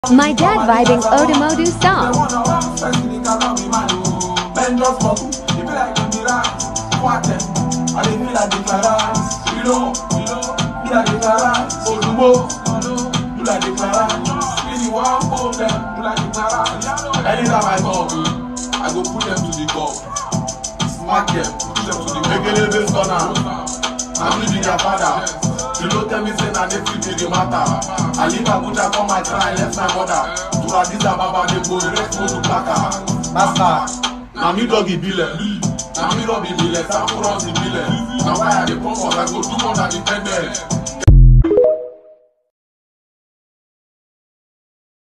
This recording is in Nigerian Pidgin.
My dad vibing Odomodu song. Men just smoke, it be like them be rats. What them? I dey feel like the Clarence. You know, you know, do like the Clarence. Odumo, do like the Clarence. Really want hold them, do like the Clarence. Anytime I talk, I go put them to the cup. Smack them, put them to the Megele based corner. I'm leaving their father. You don't tell me say na dey fit be the matter. I leave Abuja come my cry left my mother. To Addis Ababa dey go rest go to Plaka. Master, na me dog ibile. Na me rub ibile, sample runs ibile. Na why I dey come out, I go do more than the ten men.